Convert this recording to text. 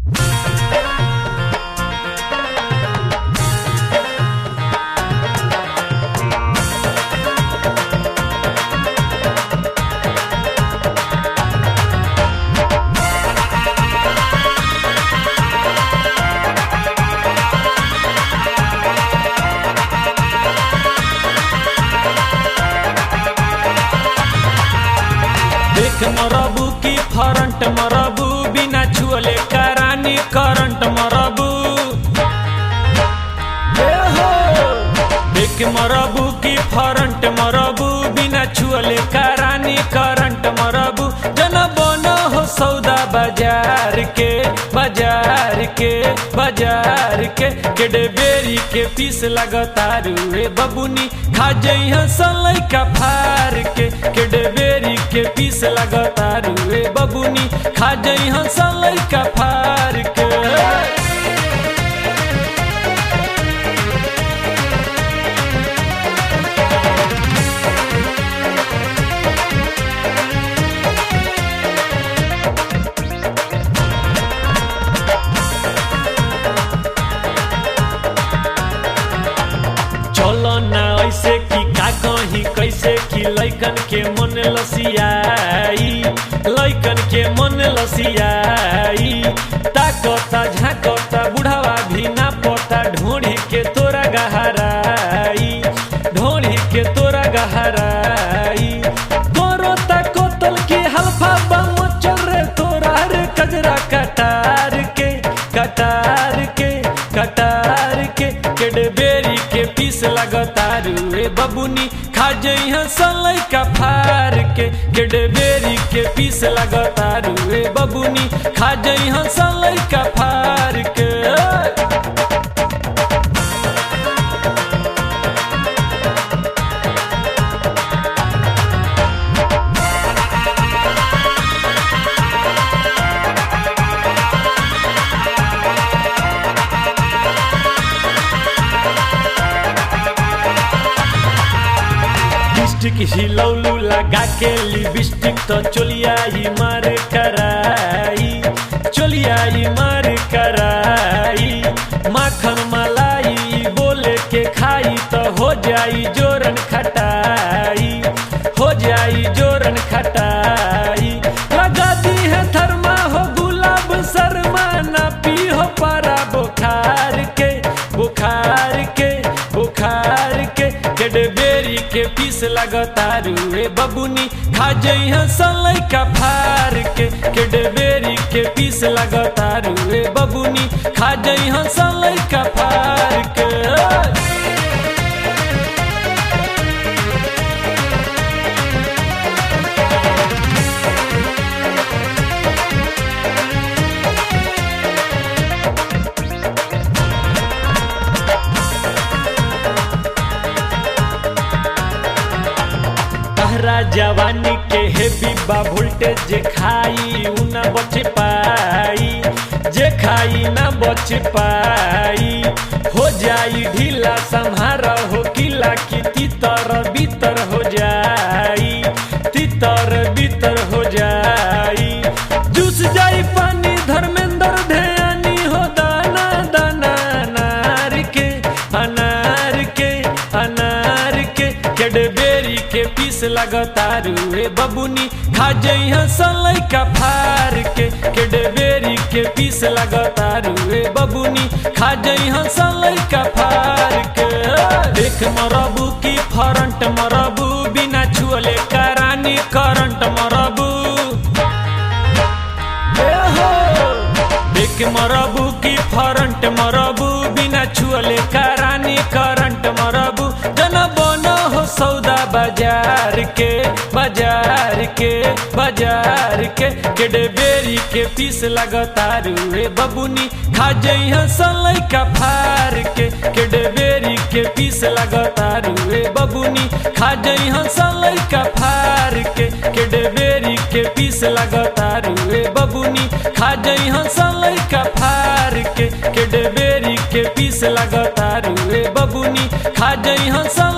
current मरबू बिना छुअले करानी करंट मरबू ए हो देख मरबू की फरंट मरबू बिना छुअले करानी करंट मरबू जन बन हो सौदा बाजार के बाजार के बाजार के केडे बेरी के पीस लगतारू रे बबुनी खा जइह सलै का फार के केडे बेरी के पीस लगतारू रे बबुनी खा जइह सलै का फार के चलो ना ऐसे कि का कही कैसे कि लैकन के मन लसियाई लैकन के मन लसियाई ताकता झाकता बुढ़ावा भी ना पता ढोढ़ी के तोरा गहराई ढोढ़ी के तोरा गहराई तोरो ताकोतल के हल्फा बम चल रे तोरा रे कजरा कटार के कटार के कटार के केडबेरी के पीस लगतारू रे बबुनी खा जइह सलै का फार के केडबेरी के पीस लगतारू रे बबुनी खा जइह सलै का फार के लिपस्टिक हिलौलू लगा के लिपस्टिक तो चोलिया ही मार कराई चोलिया ही मार कराई माखन मलाई बोले के खाई तो हो जाई जोरन खटाई हो जाई जोरन खटाई लगा दी है थर्मा हो गुलाब शर्मा ना पी हो पारा बुखार के बुखार के बुखार के केडबेरी के पीस लगतारू रे बबुनी खा जइह सलै का फार के केडबेरी के पीस लगतारू रे बबुनी खा जइह सलै का फार के तहरा जवानी के हेवी बा वोल्टेज जे खाई उ ना बच पाई जे खाई ना बच पाई हो जाई ढीला संहार हो किला की तीतर बीतर हो जाई तीतर बीतर हो जाई जूस जाई पानी धर्मेंद्र ध्यानी हो दाना दाना अनार के अनार के अनार के केडबेरी के पीस लगतारू रे बबुनी खा जइह सलै का फार के केडबेरी के पीस लगतारू रे बबुनी खा जइह सलै का फार के देख मरबू की फरंट मरबू बिना छुअले करानी करंट मरबू ए हो देख मरबू की फरंट मरबू बिना छुअले करानी करंट मरबू जन बन हो सौदा बाजार के बाजार के बाजार के केडबेरी के पीस लगतारू रे बबुनी खा जइह सलै का फार के केडबेरी के पीस लगतारू रे बबुनी खा जइह सलै का फार के केडबेरी के पीस लगतारू रे बबुनी खा जइह सलै का फार के केडबेरी के पीस लगतारू रे बबुनी खा जइह सलै